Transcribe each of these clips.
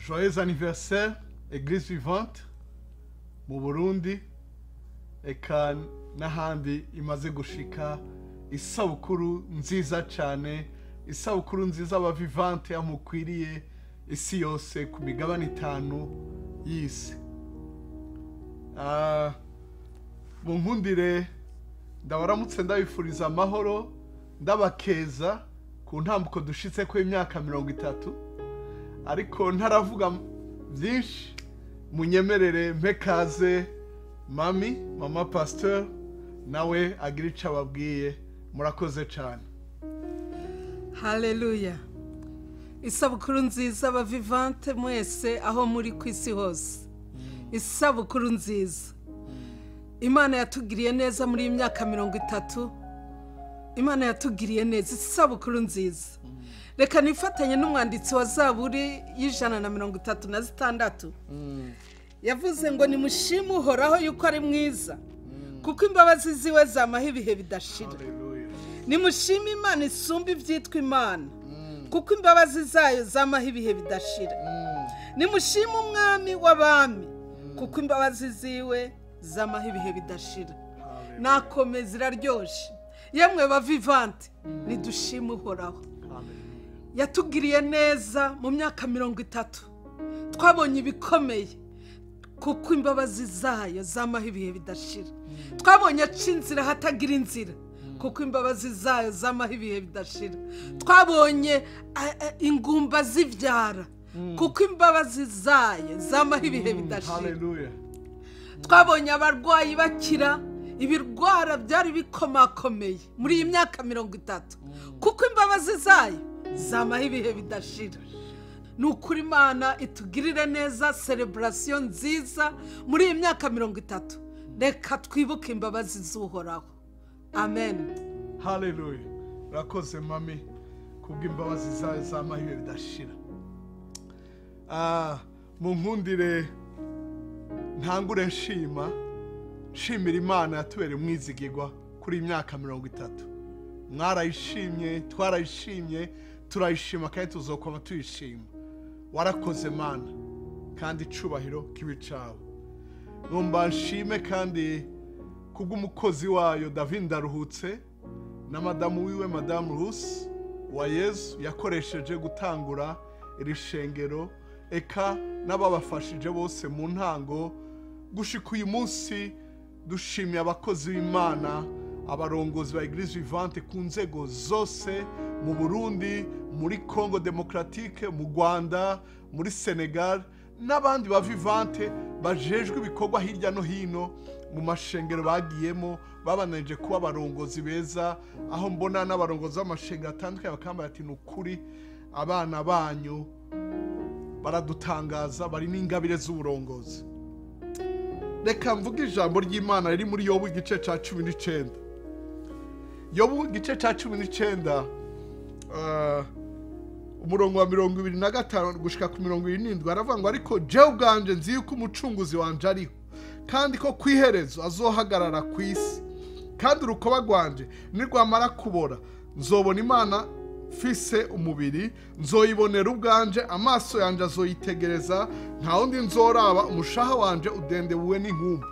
joyeux anniversaire eglise vivante mu burundi eka n'ahandi imaze gushika isabukuru nziza cyane isabukuru nziza abavivante amukwiriye isi yose ku migabane itanu y'isi Ah, mu nkundire ndabaramutse ndabifuriza amahoro ndabakeza ku ntambuko dushitse ko imyaka mirongo itatu ariko ntaravuga byinshi munyemerere mpekaze mami mama pasteur nawe agira icyo ababwiye murakoze cyane haleluya isabukuru nziza abavivante mwese aho muri ku isi hose isabukuru nziza imana yatugiriye neza muri iyi myaka mirongo itatu imana yatugiriye neza isabukuru nziza reka nifatanye n'umwanditsi wa zaburi y'ijana na mirongo itatu na zitandatu yavuze ngo nimushime uhoraho yuko ari mwiza kuko imbabazi ziwe zamaho ibihe bidashira Haleluya. nimushime imana isumba ibyitwa imana kuko imbabazi zayo zamaho ibihe bidashira nimushime umwami w'abami kuko imbabazi ziwe zamaho ibihe bidashira nakomeza iraryoshye yemwe bavivante nidushime uhoraho yatugiriye neza mu myaka mirongo itatu twabonye ibikomeye kuko imbabazi zayo zamaho ibihe bidashira twabonye aca inzira hatagira inzira kuko imbabazi zayo zamaho ibihe bidashira twabonye a- a- ingumba zibyara kuko imbabazi zayo zamaho ibihe bidashira Haleluya. twabonye abarwayi bakira ibirwara byari bikomakomeye muri iyi myaka mirongo itatu kuko imbabazi zayo zamaho ibihe bidashira ni ukuri imana itugirire neza sereburasiyo nziza muri iyi myaka mirongo itatu reka twibuke imbabazi z'uhoraho amen haleluya urakoze mami kubw'imbabazi zayo z'amahirwe bidashira Ah, mu nkundire ntangure nshima nshimira imana yatubereye umwizigirwa kuri iyi myaka mirongo itatu mwarayishimye twarayishimye turayishima kandi tuzokoma tuyishima warakoze mana kandi icubahiro kibi cawe numva nshime kandi kubw'umukozi wayo david ndaruhutse na madamu wiwe madamu rusi wa yezu yakoresheje gutangura iri shengero eka n'ababafashije bose mu ntango gushika uyu munsi dushimiye abakozi b'imana abarongozi ba eglise vivante ku nzego zose mu burundi muri congo demokratike mu rwanda muri senegal n'abandi ba vivante bajejwe ibikorwa hirya no hino mu mashengero bagiyemo babananije kuba abarongozi beza aho mbona n'abarongozi b'amashengero atandukanye bakambara ati ni ukuri abana banyu baradutangaza bari n'ingabire z'uburongozi reka mvuge ijambo ry'imana riri muri yobu igice cya cumi n'icyenda yobu igice cya cumi n'icyenda ah, umurongo wa mirongo ibiri na gatanu gushika ku mirongo irindwi aravuga ngo ariko jewe ubwanje nzi yuko umucunguzi wanje ariho kandi ko ku iherezo azohagarara ku isi kandi urukoba rwanje nirwamara kubora nzobona imana mfise umubiri nzoyibonera ubwanje amaso yanjye azoyitegereza nta wundi nzoraba umushaha wanje udendebuwe n'inkumbi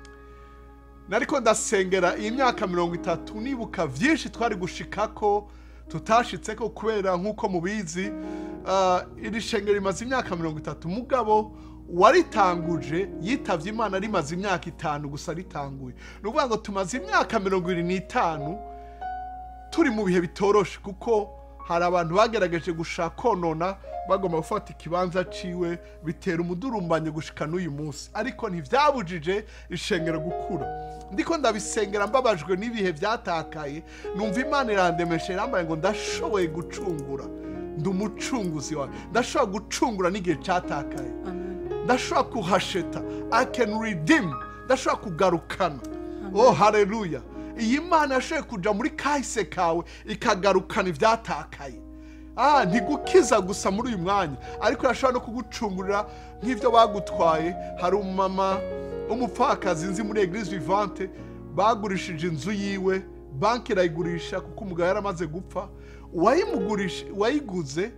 nariko ndasengera iyi myaka mirongo itatu nibuka byinshi twari gushikako tutashitseko kubera nk'uko mubizi ah, iri shengero rimaze imyaka mirongo itatu mugabo waritanguje yitavye imana rimaze imyaka itanu gusa ritanguye ni ukuvuga ngo tumaze imyaka mirongo ibiri n'itanu turi mu bihe bitoroshe kuko hari abantu bagerageje gushaka konona bagomba gufata ikibanza ciwe bitera umudurumbanyo gushika n'uyu munsi ariko ntivyabujije ishengero gukura ndiko ndabisengera mbabajwe n'ibihe vyatakaye numva imana irandemesha irambaye ngo ndashoboye gucungura ndi umucunguzi wawe ndashobora gucungura n'igihe cyatakaye ndashobora kuhasheta i can redeem ndashobora kugarukana oh haleluya iyi mana yashoboye kuja muri kahise kawe ikagarukana ivyatakaye ah ntigukiza gusa muri uyu mwanya ariko irashobora no kugucungurira nk'ivyo bagutwaye hari umumama w'umupfakazi nzi muri eglise vivante bagurishije inzu yiwe banki irayigurisha kuko umugabo yari amaze gupfa uwayimugurisha uwayiguze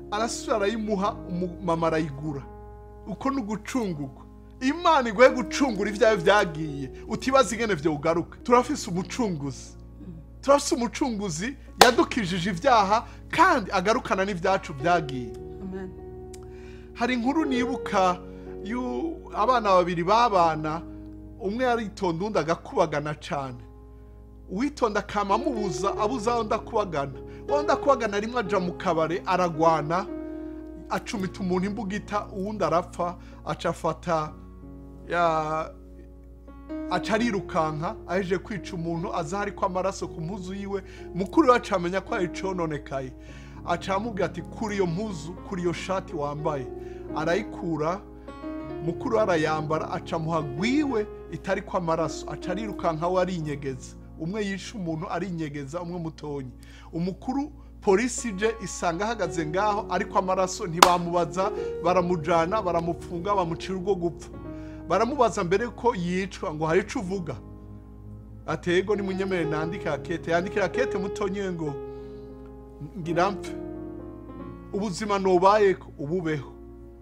arasubira arayimuha umumama arayigura uko ni ugucungurwa imana iguhe gucungura ibyawe byagiye utibaza ingene byo ugaruka turafise umucunguzi turafise umucunguzi yadukijije ibyaha kandi agarukana n'ibyacu byagiye amen hari inkuru nibuka yu abana babiri babana umwe yaritonda undi agakubagana cyane uwitonda akama amubuza abuza undi akubagana undi akubagana rimwe aja mu kabare aragwana acumita umuntu imbugita uwundi arapfa aca afata ya aca arirukanka aheje kwica umuntu aza hariko amaraso ku mpuzu yiwe mukuru we aca amenya ko ari icononekaye aca amubwira ati kuri iyo mpuzu kuri iyo shati wambaye arayikura mukuru we arayambara aca amuha gwiwe itari ko amaraso aca arirukanka we arinyegeza umwe yishe umuntu arinyegeza umwe mutonyi umukuru polisi ije isanga ahagaze ngaho ariko amaraso ntibamubaza baramujana baramupfunga bamucira urwo gupfa baramubaza mbere ko yicwa ngo hari ico uvuga atego ni munyemere nandike rakete yandike rakete mutonye ngo ngira mpfe ubuzima nubayeko ububeho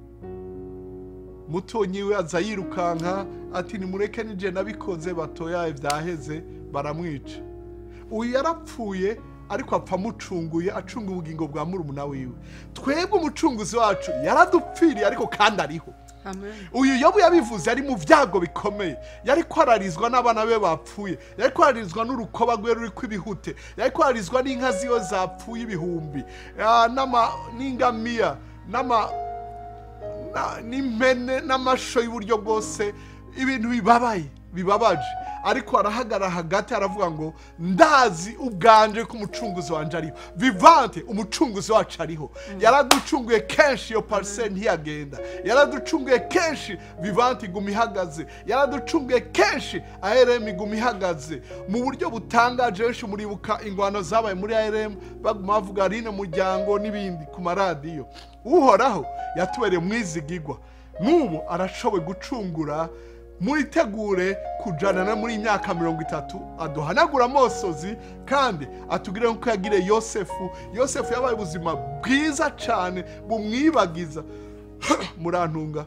mutonyi we aza yirukanka ati nimureke nije nabikoze batoyaye vyaheze baramwica uyu yarapfuye ariko apfa amucunguye acunga ubugingo bwa murumuna wiwe twebwe umucunguzi wacu yaradupfiriye ariko kandi ariho amen uyu yobu yabivuze ari mu byago bikomeye yari kwararizwa n'abana be bapfuye yari kwararizwa n'urukoba rwe ruri kw'ibihute yari kwararizwa n'inka ziwe zapfuye ibihumbi ah, n'ama- n'ingamiya n'ama na- n'impene n'amasho y'uburyo bwose ibintu bibabaye bibabaje ariko arahagarara hagati aravuga ngo ndazi ubwanje ko umucunguzi wanje ariho vivante umucunguzi wacu ariho yaraducunguye kenshi iyo pariseri ntiyagenda yaraducunguye kenshi vivante iguma ihagaze yaraducunguye kenshi arm iguma ihagaze mu buryo butangaje benshi muribuka ingwano zabaye muri arm baguma bavuga rino muryango n'ibindi ku maradiyo uhoraho yatubereye mwizigigwa n'ubu arashoboye gucungura muritegure kujana na muri iyi myaka mirongo itatu aduhanagura amosozi kandi atugire nk'uko yagiriye yosefu yosefu yabaye ubuzima bwiza cyane bumwibagiza murantunga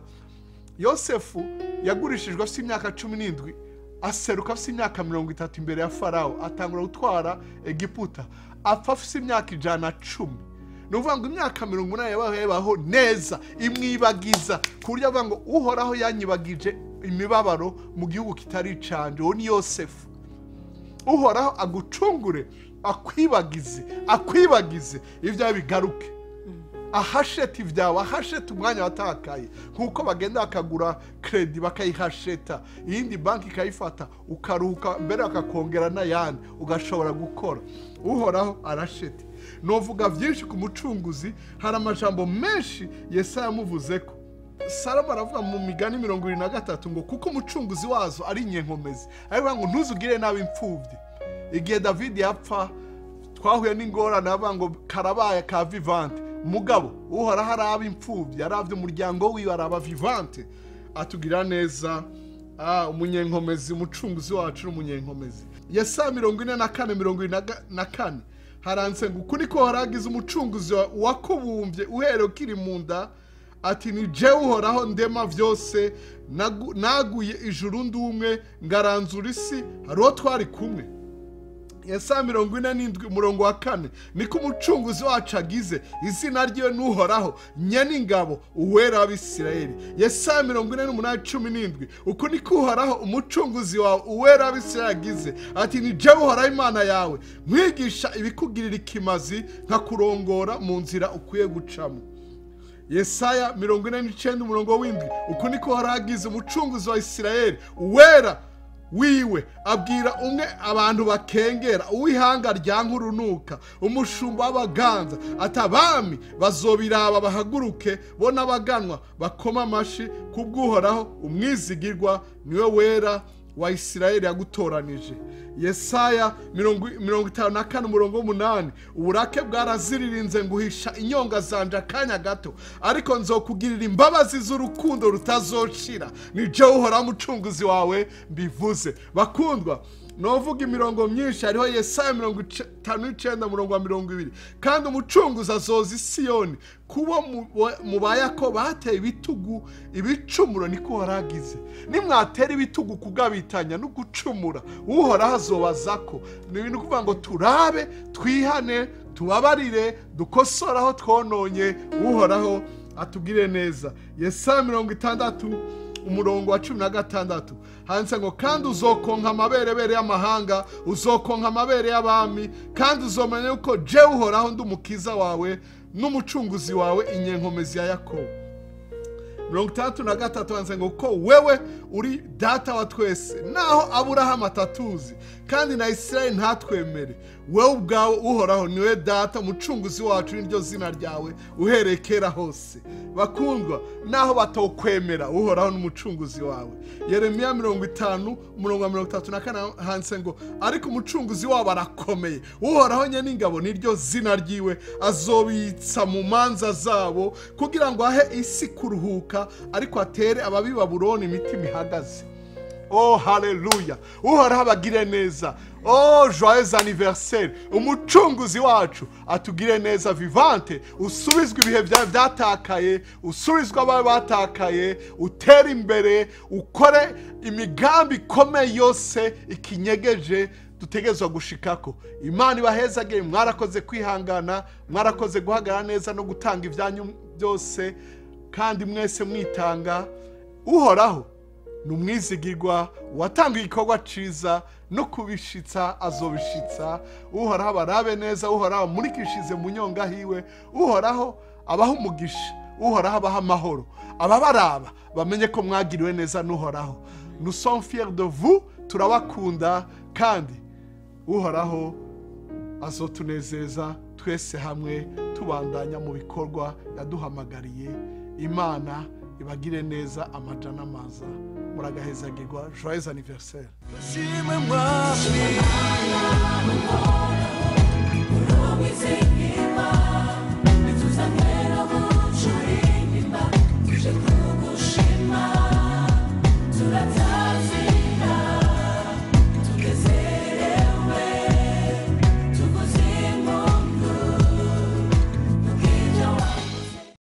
yosefu yagurishijwe afite imyaka cumi n'indwi aseruka afite imyaka mirongo itatu imbere ya farawo atangura gutwara egiputa apfa afite imyaka ijana na cumi ni ukuvuga ngo imyaka mirongo inani yabaho yabaho neza imwibagiza ku buryo avuga ngo uhoraho yanyibagije imibabaro mu gihugu kitari icanje uwo ni yosefu uhoraho agucungure akwibagize akwibagize ibyawe bigaruke ahasheta ibyawe ahasheta umwanya watakaye nk'uko bagenda bakagura kredi bakayihasheta iyindi banki ikayifata ukaruhuka mbere bakakongera n'ayandi ugashobora gukora uhoraho arashete novuga byinshi ku mucunguzi hari amajambo menshi yesaya yamuvuze ko salomo aravuga mu migani mirongo irindwi na gatatu ngo kuko umucunguzi wazo ari inyenkomezi aravuga ngo ntuzugire nabi imfubyi igihe david yapfa twahuye n'ingorane avuga ngo karabaye ka vivante mugabo uhoraho araba imfubyi arabye umuryango wiwe araba vivante atugirira neza ah, umunyenkomezi umucunguzi wacu ni umunyenkomezi yesaya mirongo ine na kane mirongo ine na ga- na kane haranditse ngo uku niko haragize umucunguzi wa- wakubumbye uhereye ukiri mu nda ati ni jewe uhoraho ndema byose nagu- naguye ijuru ndumwe ngaranzura isi hariho twari kumwe yesaya mirongo ine n'indwi umurongo wa kane niko umucunguzi wacu agize izina ryiwe n'uhoraho nyene ingabo uwera w'abisirayeli yesaya mirongo ine n'umunani cumi n'indwi uku niko uhoraho umucunguzi wawe uwera w'abisirayeli agize ati ni jewe uhoraho imana yawe mwigisha ibikugirira ikimazi nkakurongora mu nzira ukwiye gucamo yesaya mirongo ine n'icyenda umurongo w'indwi uku niko haragize umucunguzi wa isirayeli uwera wiwe abwira umwe abantu bakengera uw'ihanga rya nkurunuka umushumba w'abaganza ati abami bazobiraba bahaguruke bo n'abaganwa bakoma amashi kubw'uhoraho umwizigirwa niwe wera wa isirayeli yagutoranije yesaya mirongo mirongo itanu na kane umurongo w'umunani uburake bwaraziririnze nguhisha inyonga zanje akanya gato ariko nzokugirira imbabazi z'urukundo rutazoshira ni jewe uhoraho umucunguzi wawe mbivuze bakundwa novuga imirongo myinshi hariho yesaya mirongo itanu n'icyenda murongo wa mirongo ibiri kandi umucunguzi azoza isiyoni kubo mu bayako bateye ibitugu ibicumuro niko waragize nimwatera ibitugu kugabitanya no gucumura uhoraho azobaza ko ni ibintu kuvuga ngo turabe twihane tubabarire dukosore aho twononye uhoraho atubwire neza yesaya mirongo itandatu umurongo wa cumi na gatandatu handitse ngo kandi uzokonka amaberebere y'amahanga uzokonka amabere y'abami kandi uzomenya yuko jewe uhoraho ndi umukiza wawe n'umucunguzi wawe inyenkomezi ya yakobo mirongo itandatu na gatatu handitse ngo ko wewe uri data wa twese naho aburahamu atatuzi kandi na isirayeli ntatwemere wowe ubwawe uhoraho niwe data umucunguzi wacu niryo zina ryawe uhereye kera hose bakundwa naho batokwemera uhoraho n'umucunguzi wawe yeremiya mirongo itanu umurongo wa mirongo itatu na kane handitse ngo ariko umucunguzi wabo arakomeye uhoraho nye n'ingabo niryo zina ryiwe azobitsa mu manza zabo kugira ngo ahe isi kuruhuka ariko atere ababi baburoni imitima ihagaze oh haleluya uhoraho abagire neza oh joyeux anniversaire umucunguzi wacu atugire neza vivante usubizwe ibihe byawe byatakaye usubizwe abawe batakaye utere imbere ukore imigambi ikomeye yose ikinyegeje dutegerezwa gushikako imana ibahezagire mwarakoze kwihangana mwarakoze guhagarara neza no gutanga ibyanyu byose kandi mwese mwitanga uhoraho ni umwizigirwa watanga igikorwa cyiza no kubishitsa azobishitsa uhoraho abarabe neza uhoraho amurikishize mu nyonga hiwe uhoraho abaha umugisha uhoraho abaha amahoro ababaraba bamenye ko mwagiriwe neza n'uhoraho nous sommes fiers de vous turabakunda kandi uhoraho azotunezeza twese hamwe tubandanya mu bikorwa yaduhamagariye imana ibagire neza amaja n'amaza muragahezagirwa joyeux anniversaire Shimwe mwami